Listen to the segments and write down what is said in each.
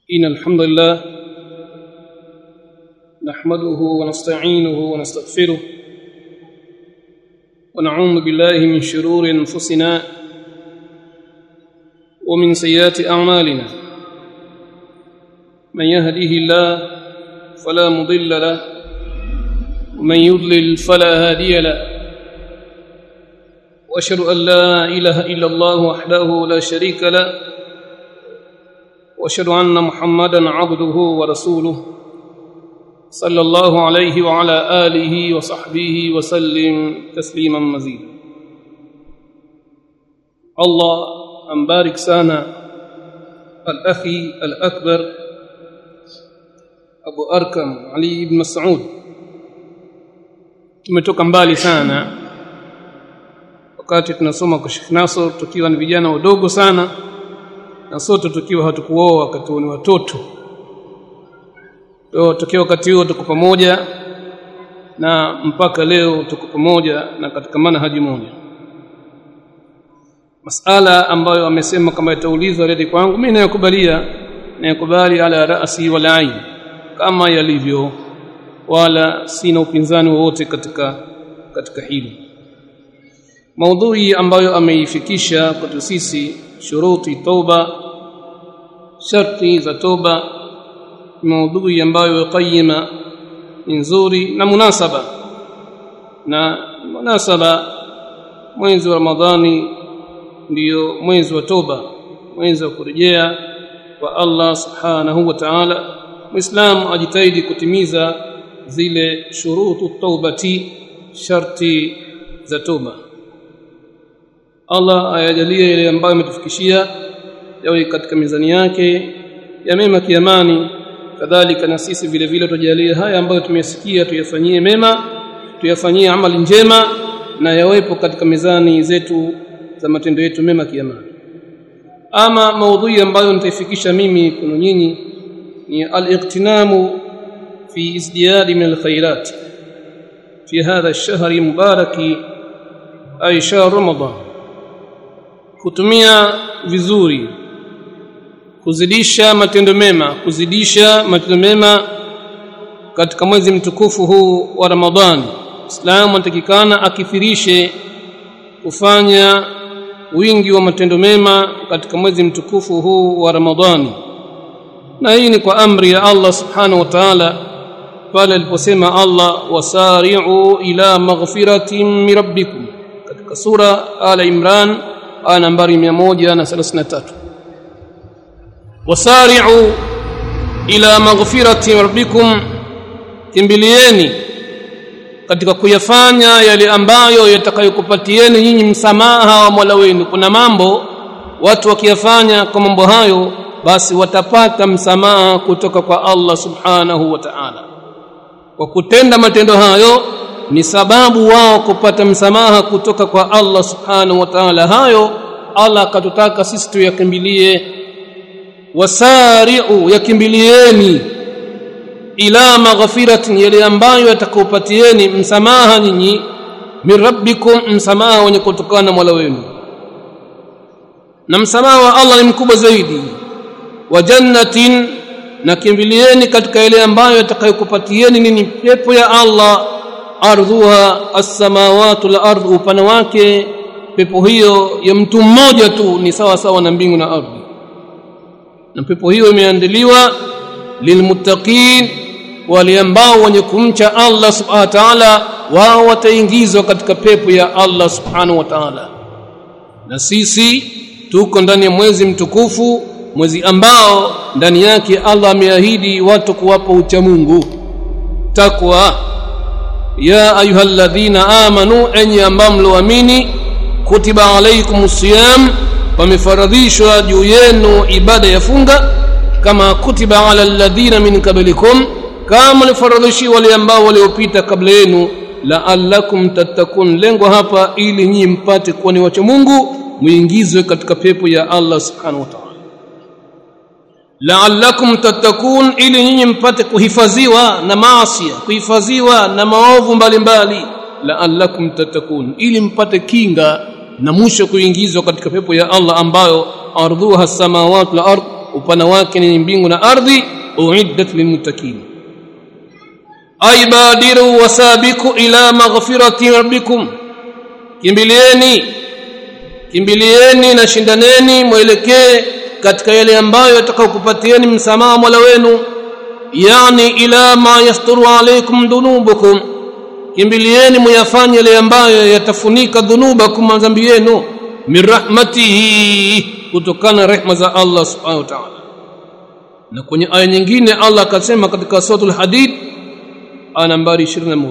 إن الحمد لله نحمده ونستعينه ونستغفره ونعوذ بالله من شرور أنفسنا ومن سيئات أعمالنا من يهده الله فلا مضل له ومن يضلل فلا هادي له واشهد ان لا اله الا الله وحده لا شريك له واشهد ان محمدا عبده ورسوله صلى الله عليه وعلى اله وصحبه وسلم تسليما مزيدا الله امبارك سانا الاخي الاكبر ابو اركم علي بن مسعود tumetoka mbali sana wakati tunasoma kwa Sheikh Nasr tukiwa ni vijana wadogo sana na sote tukiwa hatukuoa wakati ni watoto ndio tukiwa wakati huo tuko pamoja na mpaka leo tuko pamoja na katika manhaji moja masala ambayo amesema kama itaulizwa redi kwangu mimi nayakubalia nayakubali ala rasi wala ain kama yalivyo wala sina upinzani wowote katika katika hili maudhui ambayo ameifikisha kwetu sisi shuruti toba sharti za toba maudhui ambayo qayima ni nzuri na munasaba na munasaba mwezi wa ramadhani ndiyo mwezi wa toba mwezi wa kurejea kwa Allah subhanahu wa ta'ala muislamu ajitahidi kutimiza zile shurutu taubati sharti za toba Allah ayajalie ile ambayo ametufikishia yawe katika mizani yake ya mema kiamani kadhalika na sisi vile vile tujalie haya ambayo tumesikia tuyafanyie mema tuyafanyie amali njema na yawepo katika mizani zetu za matendo yetu mema kiamani ama maudhui ambayo nitaifikisha mimi kwenu nyinyi ni al-iqtinamu في ازدياد من الخيرات في هذا الشهر المبارك أي شهر رمضان kutumia vizuri kuzidisha matendo mema kuzidisha matendo mema katika mwezi mtukufu huu wa Ramadhani Islamu anatakikana akithirishe kufanya wingi wa matendo mema katika mwezi mtukufu huu wa Ramadhani na hii ni kwa amri ya Allah subhanahu wa ta'ala pale aliposema Allah wasari'u ila maghfiratin min rabbikum katika sura ala imran aya nambari 133 wasari'u ila maghfiratin rabbikum kimbilieni katika kuyafanya yale ambayo yatakayokupatieni nyinyi msamaha wa Mola wenu kuna mambo watu wakiyafanya kwa mambo hayo basi watapata msamaha kutoka kwa Allah subhanahu wa ta'ala kwa kutenda matendo hayo ni sababu wao kupata msamaha kutoka kwa Allah subhanahu wa ta'ala hayo Allah akatutaka sisi tuyakimbilie wasari'u yakimbilieni ila maghfiratin yale ambayo yatakupatieni msamaha nyinyi min rabbikum msamaha wenye kutokana na Mola wenu na msamaha wa Allah ni mkubwa zaidi wa jannatin na kimbilieni katika ile ambayo atakayokupatieni nini pepo ya Allah ardhuha as-samawati wal ardh upana wake pepo hiyo ya mtu mmoja tu ni sawa sawa na mbingu na ardhi na pepo hiyo imeandaliwa lilmuttaqin wale ambao wenye kumcha Allah subhanahu wa ta'ala wao wataingizwa katika pepo ya Allah subhanahu wa ta'ala na sisi tuko ndani ya mwezi mtukufu mwezi ambao ndani yake Allah ameahidi watu kuwapa ucha Mungu takwa ya ayyuhalladhina amanu enyi ambao mloamini kutiba alaykumus siyam wamefaradhishwa juu yenu ibada ya funga kama kutiba ala alladhina min qablikum kama lifaradhishi wale ambao waliopita kabla yenu la'allakum tattakun lengo hapa ili nyinyi mpate kuwa ni wacha Mungu muingizwe katika pepo ya Allah subhanahu wa ta'ala la'allakum tattakun ili nyinyi mpate kuhifadhiwa na maasi kuhifadhiwa na maovu mbalimbali la'allakum tattakun ili mpate kinga na mwisho kuingizwa katika pepo ya Allah ambayo ardhuha samawati wal ard upana wake ni mbingu na ardhi uiddat lilmuttaqin ay badiru wasabiku ila maghfirati rabbikum kimbilieni kimbilieni na shindaneni mwelekee katika yale ambayo yatakayokupatieni msamaha Mola wenu yani ila ma yasturu alaykum dhunubukum kimbilieni muyafanye yale ambayo yatafunika dhunubakum madhambi yenu min rahmatihi kutokana rehma za Allah subhanahu wa ta'ala na kwenye aya nyingine Allah akasema katika suratul hadid aya nambari 21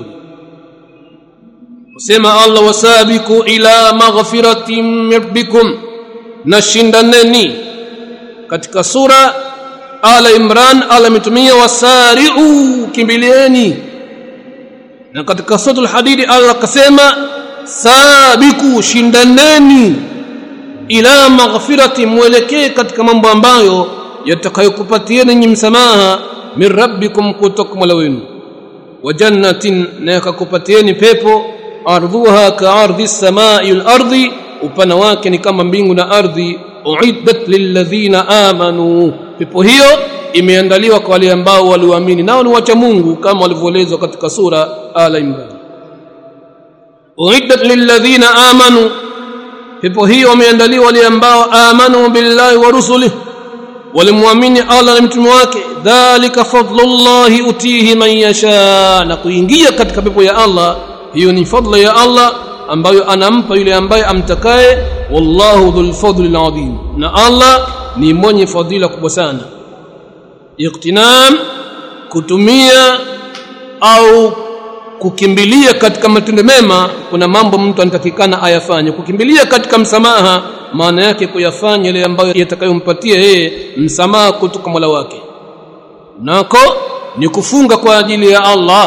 Usema Allah wasabiku ila maghfiratin rabbikum nashindaneni katika sura Ala Imran Allah ametumia wasari'u kimbilieni na katika suratul hadid Allah akasema sabiku shindaneni ila maghfirati mwelekee katika mambo ambayo yatakayokupatieni nyinyi msamaha min rabbikum kutoka mola wenu wa jannatin na yakakupatieni pepo ardhuha ka ardhi samai wal ardi upana wake ni kama mbingu na ardhi uiddat lilladhina amanu pepo hiyo imeandaliwa kwa wale ambao waliamini nao ni wacha Mungu kama walivyoelezwa katika sura Ala Imran uiddat lilladhina amanu pepo hiyo wameandaliwa wale ambao amanu billahi wa rusulihi walimwamini Allah na mtume wake dhalika fadlullahi utihi man yasha na kuingia katika pepo ya Allah hiyo ni fadla ya Allah ambayo anampa yule ambaye amtakaye wallahu dhul fadli adhim na Allah ni mwenye fadhila kubwa sana iktinam kutumia au kukimbilia katika matendo mema kuna mambo mtu anatakikana ayafanye kukimbilia katika msamaha maana yake kuyafanya yale ambayo yatakayompatia yeye msamaha kutoka Mola wake nako ni kufunga kwa ajili ya Allah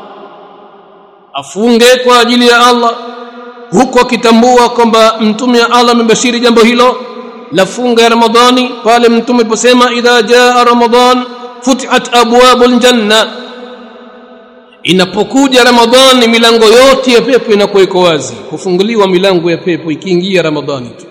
afunge kwa ajili ya Allah huku akitambua kwamba mtume wa Allah amebashiri jambo hilo la funga ya Ramadhani pale mtume aliposema idha jaa Ramadhan futihat abwabul janna inapokuja Ramadhani milango yote ya pepo inakuwa iko wazi kufunguliwa milango ya pepo ikiingia Ramadhani tu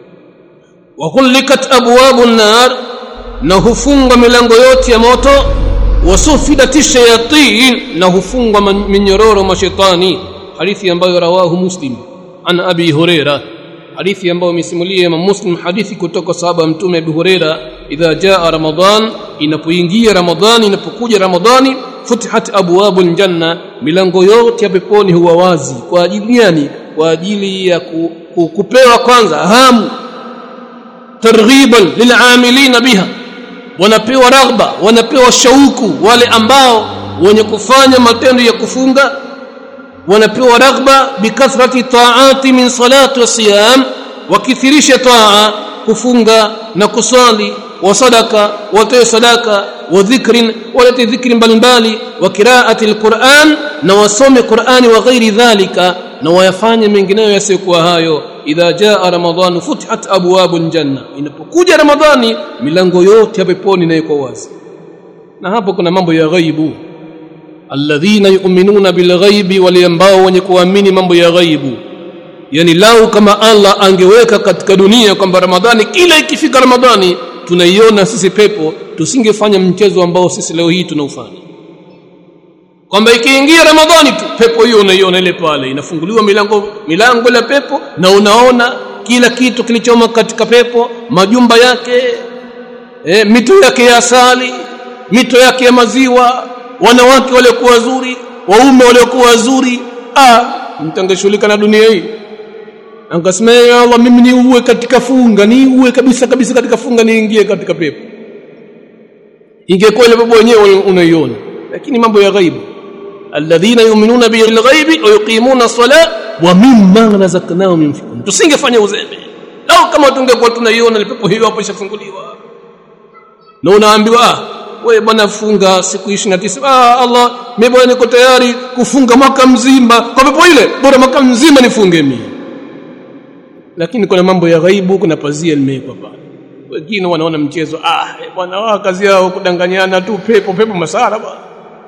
wa kullikat abwabun nar na hufungwa milango yote ya moto wasufidat shayatin na hufungwa minyororo mashaitani hadithi ambayo rawahu muslim an abi huraira hadithi ambayo imesimulia Imam Muslim hadithi kutoka sahaba mtume Abu Huraira idha jaa Ramadhan inapoingia Ramadhani inapokuja Ramadhani futihat abwabul janna milango yote ya peponi huwa wazi kwa ajili gani kwa ajili ya ku, ku, kupewa kwanza hamu targhiban lil'amilina biha wanapewa raghba wanapewa shauku wale ambao wenye kufanya matendo ya kufunga wanapewa raghba bikathrati taati min salati wa siyam wakithirisha taa kufunga na kuswali wa sadaka watoe sadaka wa dhikrin walete dhikri mbalimbali wa qiraati alquran na wasome qurani wa ghairi dhalika na wayafanye mengineyo yasiyokuwa hayo idha jaa ramadhan futihat abwabul janna inapokuja ramadhani milango yote ya peponi na iko wazi na hapo kuna mambo ya ghaibu alladhina yu'minuna bilghaibi wale ambao wenye kuamini mambo ya ghaibu yani lau kama Allah angeweka katika dunia kwamba ramadhani kila ikifika ramadhani tunaiona sisi pepo tusingefanya mchezo ambao sisi leo hii tunaufanya kwamba ikiingia ramadhani tu pepo hiyo unaiona ile pale inafunguliwa milango milango ya pepo na unaona kila kitu kilichomo katika pepo majumba yake e, mito yake ya asali mito yake ya maziwa wanawake waliokuwa wazuri waume waliokuwa wazuri ah mtangeshughulika na dunia hii angasema ya Allah mimi ni uwe katika funga ni uwe kabisa kabisa katika funga niingie katika pepo ingekuwa ile pepo wenyewe unaiona lakini mambo ya ghaibu alladhina yu'minuna bil ghaibi wa yuqimuna as-salat wa mimma razaqnahum yunfiqun tusingefanya uzembe lao kama tungekuwa tunaiona ile pepo hiyo hapo ishafunguliwa na unaambiwa ah wewe bwana funga siku 29 ah Allah mimi bwana niko tayari kufunga mwaka mzima kwa pepo ile bora mwaka mzima nifunge mimi lakini kuna mambo ya ghaibu kuna pazia limewekwa pale wengine wanaona mchezo ah bwana wao kazi yao kudanganyana tu pepo pepo masara bwana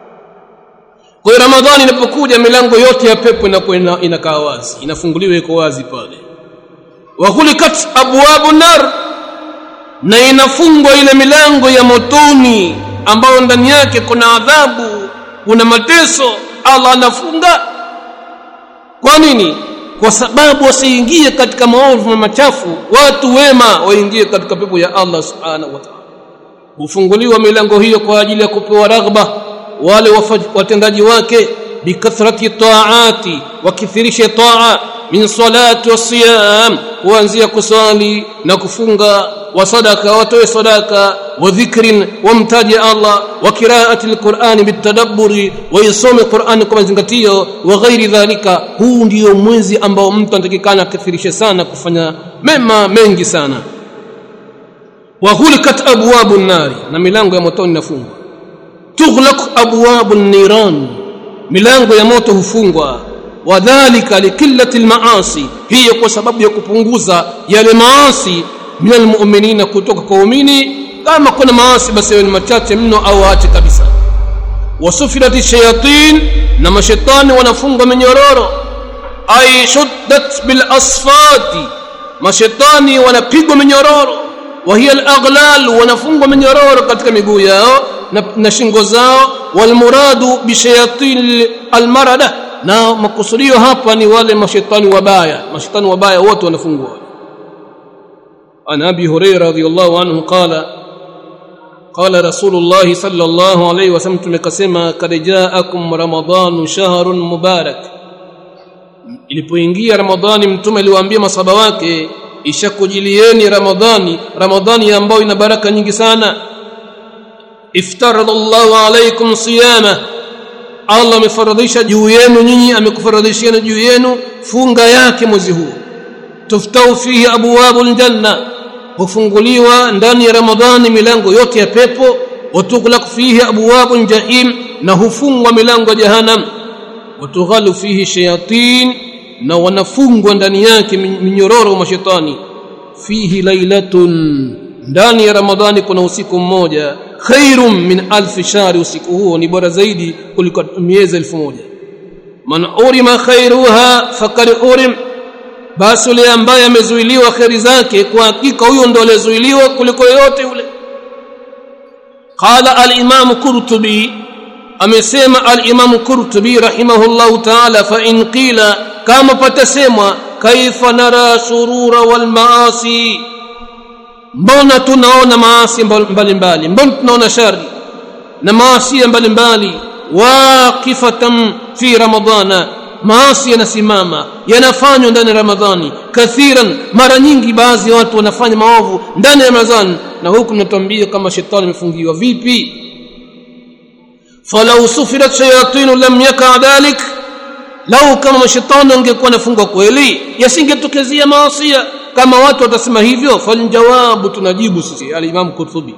kwa hiyo ramadhani inapokuja milango yote ya pepo inakuwa inakaa wazi inafunguliwa iko wazi pale wa khulikat abwabu nar na inafungwa ile milango ya motoni ambayo ndani yake kuna adhabu kuna mateso Allah anafunga kwa nini kwa sababu wasiingie katika maovu machafu watu wema waingie katika pepo ya Allah subhanahu wa ta'ala hufunguliwa milango hiyo kwa ajili ya kupewa raghba wale watendaji wake bikathrati taati wakithirishe taa min salati wasiyam kuanzia kusali na kufunga wa sadaka watoe sadaka wa dhikrin wamtaje Allah wa qiraati alquran bitadabburi wa yasome Qur'an kwa mazingatio wa ghairi dhalika huu ndio mwezi ambao mtu anatakikana akithirishe sana kufanya mema mengi sana wa hulikat abwabu nari na milango ya motoni inafungwa tughlaq abwabu niran milango ya moto hufungwa wadhalika likillati almaasi hiyo kwa sababu ya kupunguza yale maasi min almu'minina kutoka kwa waumini kama kuna maasi basi ni machache mno au aache kabisa wasufilati shayatin na mashaitani wanafungwa minyororo ay shuddat bil asfati mashaitani wanapigwa minyororo wa hiya al-aghlal wanafungwa minyororo katika miguu yao na, na shingo zao walmuradu bishayatin almarada na makusudio hapa ni wale mashaitani wabaya mashaitani wabaya wote wanafungwa an abi hurairah radhiyallahu anhu qala قال رسول الله صلى الله عليه وسلم tumekasema kad jaakum ramadhanu shahrun mubarak ilipoingia ramadhani mtume aliwaambia masaba wake ishakujilieni ramadhani ramadhani ambayo ina baraka nyingi sana iftarada Allahu alaykum siyama Allah amefaradhisha juu yenu nyinyi amekufaradhishieni juu yenu funga yake mwezi huu tuftau fihi abwabul janna hufunguliwa ndani ya ramadhani milango yote ya pepo watuglaq fihi abwabul jahim na hufungwa milango ya jahannam watughalu fihi shayatin na wanafungwa ndani yake minyororo mashetani fihi lailatun ndani ya ramadhani kuna usiku mmoja khairum min alf shahri usiku huo ni bora zaidi kuliko miezi elfu moja man urima khairuha fakad urim basi yule ambaye amezuiliwa kheri zake kwa hakika huyo ndo aliyezuiliwa kuliko yote yule qala al-imam qurtubi amesema al-imam qurtubi rahimahullahu ta'ala fa in qila kama patasemwa kaifa nara shurura wal maasi mbona tunaona maasi mbalimbali mbona tunaona shari na maasi mbalimbali waqifatan fi ramadhana maasi yanasimama yanafanywa ndani ya ramadhani kathiran mara nyingi baadhi ya watu wanafanya maovu ndani ya ramadhani na huku mnatuambia kama shetani amefungiwa vipi falau sufirat shayatin lam yaka dhalik lau kama mashetani angekuwa nafungwa kweli yasingetokezea maasi kama watu watasema hivyo faljawabu tunajibu sisi al-Imam Qurtubi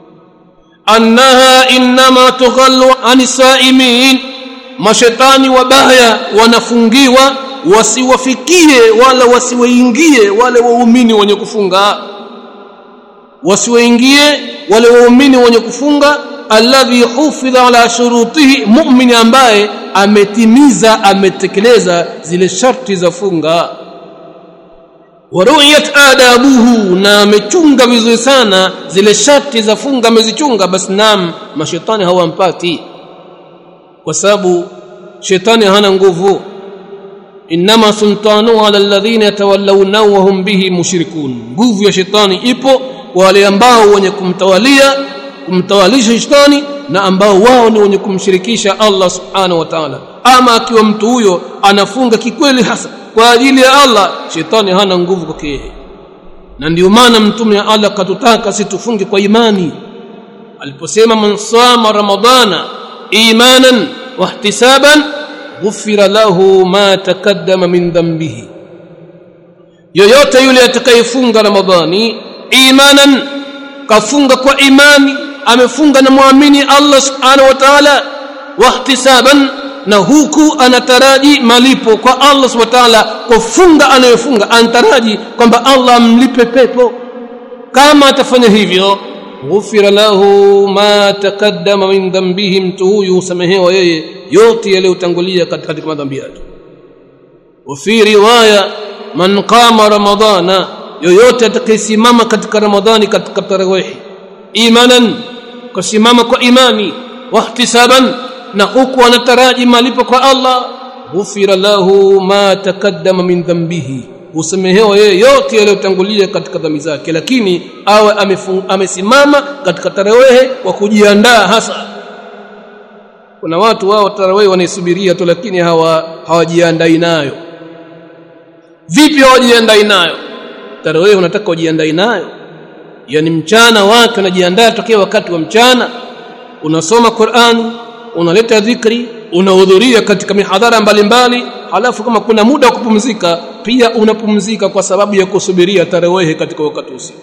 annaha inma tughallu anisaimin mashetani wabaya wanafungiwa wasiwafikie wala wasiwaingie wale waumini wenye kufunga wasiwaingie wale waumini wenye kufunga alladhi hufidha ala shurutihi mu'min ambaye ametimiza ametekeleza zile sharti za funga waruyat adabuhu na amechunga vizuri sana zile sharti za funga amezichunga basi naam mashetani hawampati kwa sababu shetani hana nguvu inma sultanu ala alladhina yatawallawnahu wa hum bihi mushrikun nguvu ya shetani ipo kwa wale ambao wenye kumtawalia kumtawalisha shetani na ambao wao ni wenye kumshirikisha Allah subhanahu wa ta'ala ama akiwa mtu huyo anafunga kikweli hasa kwa ajili ya Allah shetani hana nguvu kwake yeye na ndio maana mtume wa Allah katutaka situfunge kwa imani aliposema man sama ramadana imanan wahtisaban ghufira lahu ma takaddama min dhanbihi yoyote yule atakayefunga ramadhani imanan kafunga kwa imani amefunga na muamini Allah subhanahu wa ta'ala wahtisaban na huku anataraji malipo kwa Allah subhanahu wa ta'ala kwa funga anayofunga anataraji kwamba Allah amlipe pepo kama atafanya hivyo ghufira lahu ma taqaddama min dhanbihi mtu huyu husamehewa yeye yote yaliyotangulia katika madhambi yake wa fi riwaya man qama ramadana yoyote atakayesimama katika ramadhani katika tarawih imanan kusimama kwa imani wahtisaban na huku anataraji malipo kwa Allah ghufira lahu ma takaddama min dhanbihi husamehewa yeye yote yaliyotangulia katika dhambi zake lakini awe amesimama katika tarawehe kwa kujiandaa hasa kuna watu wao tarawehe wanaisubiria tu lakini hawa hawajiandai nayo vipi hawajiandai nayo tarawehe unataka ujiandai nayo yani mchana wake unajiandaa tokea wakati wa mchana unasoma Qur'an unaleta dhikri unahudhuria katika mihadhara mbalimbali halafu kama kuna muda wa kupumzika pia unapumzika kwa sababu ya kusubiria tarawehe katika wakati usiku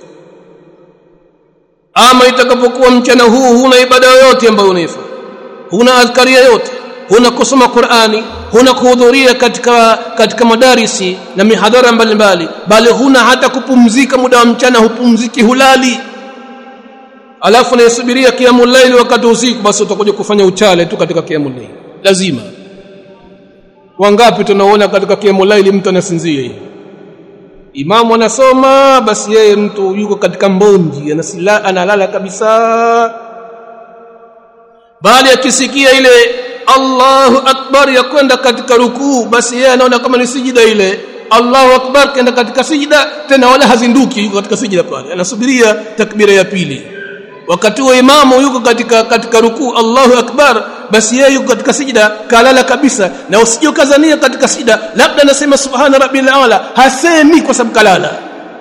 ama itakapokuwa mchana huu huna ibada yoyote ambayo unaifanya huna adhkari yoyote huna kusoma Qur'ani huna kuhudhuria katika katika madarisi na mihadhara mbalimbali bali huna hata kupumzika muda wa mchana hupumziki hulali alafu naisubiria kiamul layl wakati usiku basi utakuja kufanya uchale tu katika kiamul layl lazima wangapi tunaona katika kiamul layl mtu anasinzia hivi imamu anasoma basi yeye mtu yuko katika mbonji anasila analala kabisa bali akisikia ile Allahu akbar ya kwenda katika rukuu basi yeye anaona kama ni sijida ile Allahu akbar kenda katika sijida tena wala hazinduki yuko katika sijida pale anasubiria takbira ya pili wakati wa imamu yuko katika katika rukuu Allahu akbar basi yeye yuko katika sijida kalala kabisa na usije kazania katika sijida labda anasema subhana rabbil ala hasemi kwa sababu kalala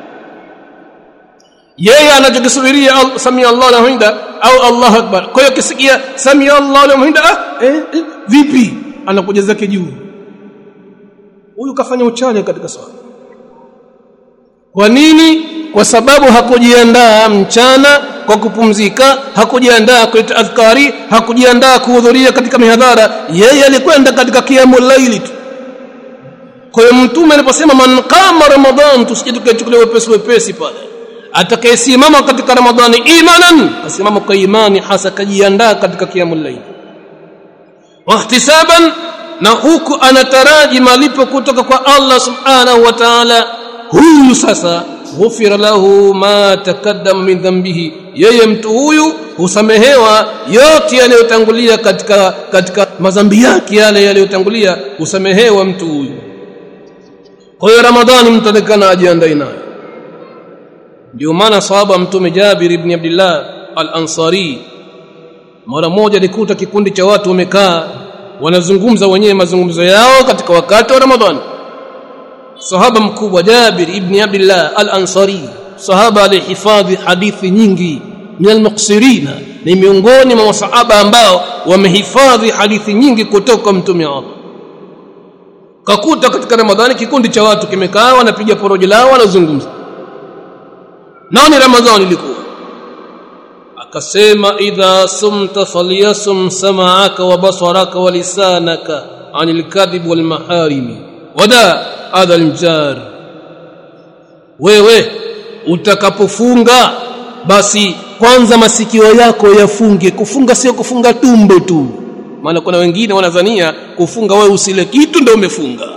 yeye anachokisubiria samia Allah lahu hamida au Allahu akbar kwa hiyo kisikia samia Allah lahu hamida ah, eh, eh, vipi anakuja zake juu huyu kafanya uchane katika swala kwa nini kwa sababu hakujiandaa mchana kwa kupumzika hakujiandaa kuleta adhkari hakujiandaa kuhudhuria katika mihadhara yeye alikwenda katika kiamul laili tu kwa hiyo mtume aliposema man qama ramadan tusije tukachukulia wepesi wepesi pale atakayesimama katika ramadhani imanan kasimama kwa imani hasa kajiandaa katika kiamul laili wahtisaban na huku anataraji malipo kutoka kwa Allah subhanahu wa ta'ala huyu sasa ghufira lahu ma takaddama min dhanbihi yeye mtu huyu husamehewa yote yaliyotangulia katika katika madhambi yake yale yaliyotangulia husamehewa mtu huyu kwa hiyo ramadhani mtu atakana ajiandae nayo ndio maana sahaba mtume Jabir ibn Abdullah al-Ansari mara moja alikuta kikundi cha watu wamekaa wanazungumza wenyewe mazungumzo yao katika wakati wa Ramadhani sahaba mkubwa Jabir ibn Abdullah al-Ansari sahaba alihifadhi hadithi nyingi min al-muqsirina ni miongoni mwa masahaba ambao wamehifadhi hadithi nyingi kutoka mtume wa Allah kakuta katika Ramadhani kikundi cha watu kimekaa wanapiga porojo lao wanazungumza nao ni Ramadhani ilikuwa akasema idha sumta falyasum sam'aka wa basaraka wa lisanaka anil kadhib wal maharimi wada hadha aljar wewe utakapofunga basi kwanza masikio yako yafunge kufunga sio kufunga tumbo tu maana kuna wengine wanadhania kufunga wewe usile kitu ndio umefunga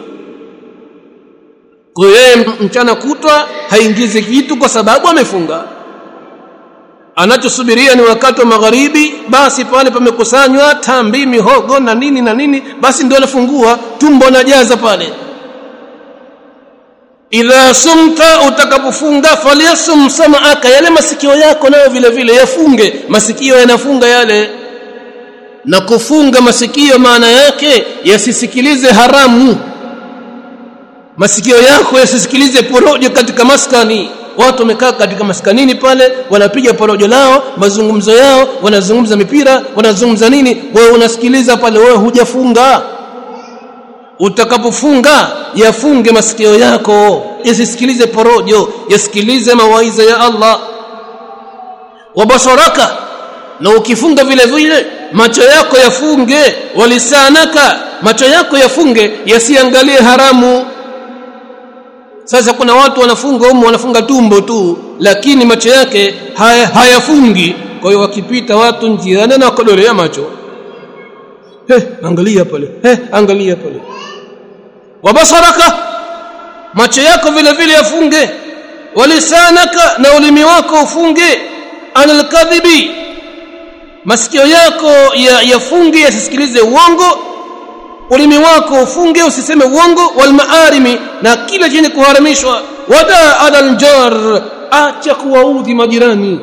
kwa hiyo mchana kutwa haingizi kitu kwa sababu amefunga anachosubiria ni wakati wa magharibi basi pale pamekusanywa tambi mihogo na nini na nini basi ndio anafungua tumbo najaza pale idha sumta utakapofunga falyasum sam'aka yale masikio yako nayo vile vile yafunge masikio yanafunga yale na kufunga masikio maana yake yasisikilize haramu masikio yako yasisikilize porojo katika maskani watu wamekaa katika maskanini pale wanapiga porojo lao mazungumzo yao wanazungumza mipira wanazungumza nini wewe unasikiliza pale wewe hujafunga utakapofunga yafunge masikio yako yasisikilize porojo yasikilize mawaidha ya Allah wabasharaka na ukifunga vile vile macho yako yafunge walisanaka macho yako yafunge yasiangalie haramu sasa kuna watu wanafunga umu wanafunga tumbo tu lakini macho yake haya, hayafungi kwa hiyo wakipita watu njiani na wakodolea macho he angalia pale he angalia pale wabasaraka macho yako vile vile yafunge walisanaka na ulimi wako ufunge anil kadhibi masikio yako ya yafunge yasisikilize uongo ulimi wako ufunge usiseme uongo wal maarimi na kila chenye kuharamishwa wada adal jar acha kuwaudhi majirani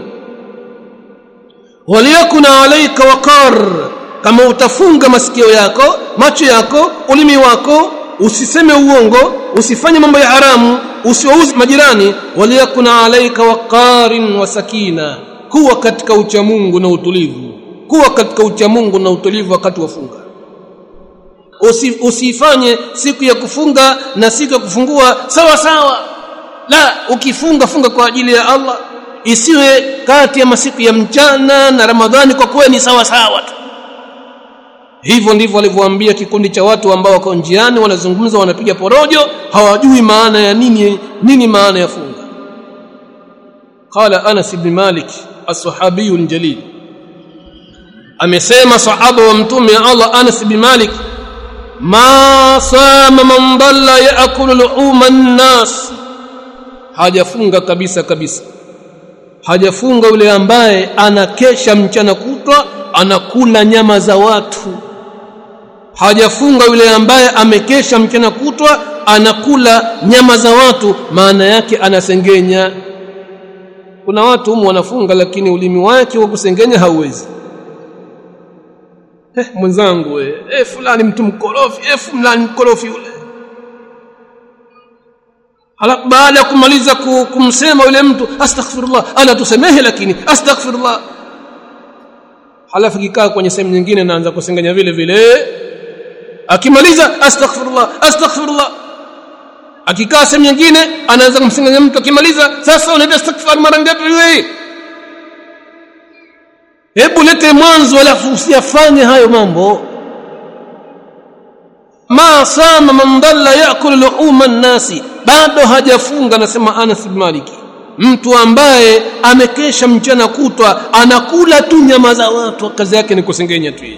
waliyakuna alaika waqar kama utafunga masikio yako macho yako ulimi wako usiseme uongo usifanye mambo ya haramu usiwauzi majirani waliyakuna alaika waqarin wa sakina kuwa katika uchamungu na utulivu kuwa katika uchamungu na utulivu wakati wafunga Usi, usifanye siku ya kufunga na siku ya kufungua sawa sawa la ukifunga funga kwa ajili ya Allah isiwe kati ya masiku ya mchana na Ramadhani kwa kuwa ni sawa sawa tu hivyo ndivyo walivyoambia kikundi cha watu ambao wako njiani wanazungumza wanapiga porojo hawajui maana ya nini nini maana ya funga qala Anas ibn Malik as-sahabi al-jalil amesema sahaba wa mtume Allah Anas ibn Malik ma sama man dalla yaakulu luhuma an-nas hajafunga kabisa kabisa hajafunga yule ambaye anakesha mchana kutwa anakula nyama za watu hajafunga yule ambaye amekesha mchana kutwa anakula nyama za watu maana yake anasengenya kuna watu humu wanafunga lakini ulimi wake wa kusengenya hauwezi eh mwenzangu we eh fulani mtu mkorofi eh fulani mkorofi yule halafu baada ya kumaliza kumsema yule mtu astaghfirullah ala tusamehe lakini astaghfirullah halafu kikaa kwenye sehemu nyingine naanza kusengenya vile vile akimaliza astaghfirullah astaghfirullah akikaa sehemu nyingine anaanza kumsengenya mtu akimaliza sasa unaenda astaghfar mara ngapi wewe hebu lete mwanzo alafu usiyafanye hayo mambo ma sama man dalla yakulu luhuma nnasi bado hajafunga anasema Anas ibn Maliki mtu ambaye amekesha mchana kutwa anakula tu nyama za watu kazi yake ni kusengenya tu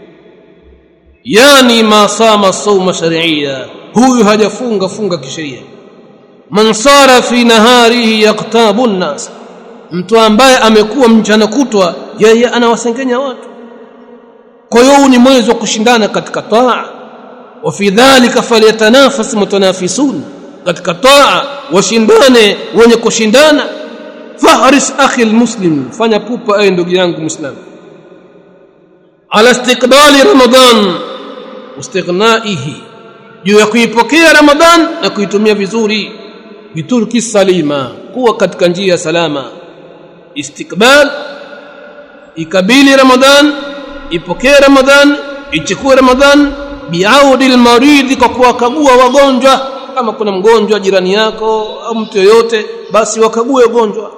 yani ma sama sawma shar'iyya huyu hajafunga funga kisheria man sara fi naharihi yaktabu nnas mtu ambaye amekuwa mchana kutwa yeye anawasengenya watu kwa hiyo ni mwezi wa kushindana katika taa wa fi dhalika falyatanafas mutanafisun katika taa washindane wenye kushindana fahris akhi almuslim fanya pupa ewe ndugu yangu muislamu ala istiqbali ramadan istighnaihi juu ya kuipokea ramadan na kuitumia vizuri biturki salima kuwa katika njia salama istikbal ikabili ramadan ipokee ramadan ichukue ramadan biaudi almaridhi kwa kuwakagua wagonjwa kama kuna mgonjwa jirani yako au mtu yoyote basi wakague wagonjwa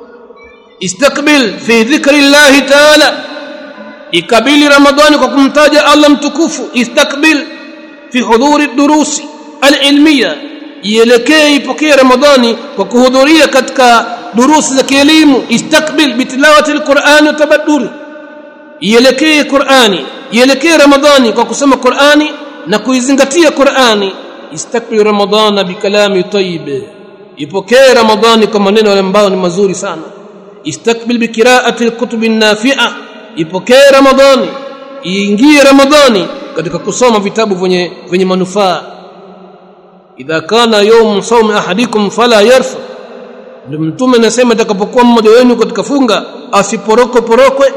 istakbil fi dhikri llahi taala ikabili ramadhani kwa kumtaja Allah mtukufu istakbil fi hudhuri durusi alilmiya ielekee ipokee ramadhani kwa kuhudhuria katika durusi za kielimu istakbil bitilawati alquran wa tabadduri ielekee qurani ielekee ramadhani kwa kusoma qurani na kuizingatia qurani istakbil ramadhana bikalami tayyib ipokee ramadhani kwa maneno ambayo ni mazuri sana istakbil biqiraati alkutub an-nafi'a ipokee ramadhani iingie ramadhani katika kusoma vitabu vyenye vyenye manufaa idha kana yawm sawm ahadikum fala yarfa ndio mtume anasema atakapokuwa mmoja wenu katika funga asiporoko porokwe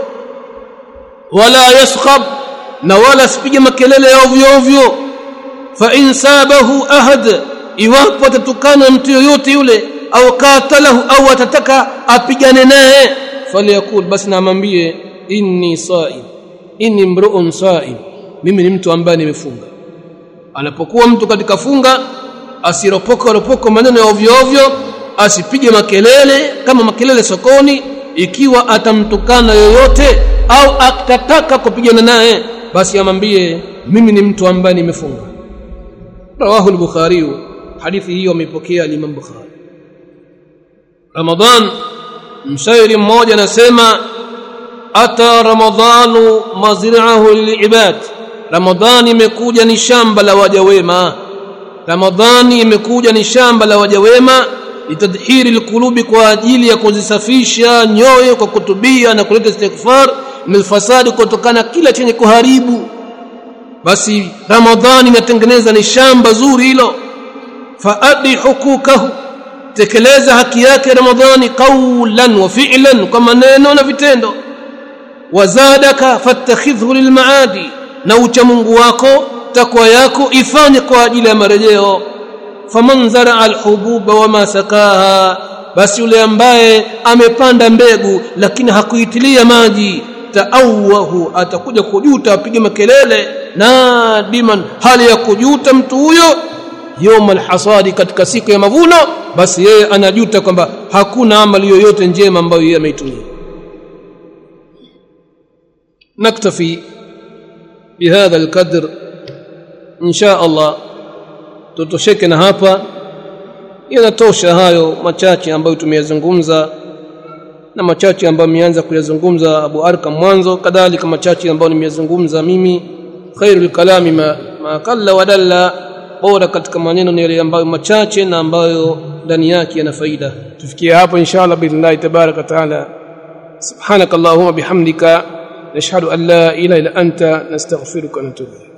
wala yaskhab na wala asipige makelele ya ovyo ovyo fa in sabahu ahad iwapo atatukana mtu yoyote yule au katalahu au atataka apigane naye falyakul basi namwambie inni saim inni mru'un saim mimi ni mtu ambaye nimefunga anapokuwa mtu katika funga asiropoka ropoko maneno ya ovyo ovyo asipige makelele kama makelele sokoni ikiwa atamtukana yoyote au atataka kupigana naye basi amwambie mimi ni mtu ambaye nimefunga rawahu al-bukhari hadithi hiyo ameipokea al-imam bukhari ramadan mshairi mmoja anasema ata ramadhanu mazra'ahu lilibad ramadhani imekuja ni shamba la waja wema ramadhani imekuja ni shamba la waja wema litadhhiri alqulubi kwa ajili ya kuzisafisha nyoyo kwa kutubia na kuleta istighfar min fasadi kutokana kila chenye kuharibu basi ramadhani inatengeneza ni shamba zuri hilo faadi hukukahu tekeleza haki yake ramadhani qawlan wa fi'lan kwa maneno na vitendo wazadaka fattakhidhu lilmaadi na ucha Mungu wako takwa yako ifanye kwa ajili ya marejeo faman zaraa alhububa wama sakaha basi yule ambaye amepanda mbegu lakini hakuitilia maji taawahu atakuja kujuta apige makelele nadiman hali ya kujuta mtu huyo yawma alhasadi katika siku ya mavuno basi yeye anajuta kwamba hakuna amali yoyote njema ambayo yeye ameitumia naktafi bihadha alqadr insha Allah tutosheke na hapa yanatosha hayo machache ambayo tumeyazungumza na machache ambayo ameanza kuyazungumza Abu Arkam mwanzo kadhalika machache ambayo nimeyazungumza mimi khairul kalami ma, ma qalla wa dalla bora katika maneno ni yale ambayo machache na ambayo ndani yake yana faida tufikie hapo inshallah billahi tabaraka taala subhanakallahumma bihamdika nashhadu an la ilaha illa anta nastaghfiruka wa natubu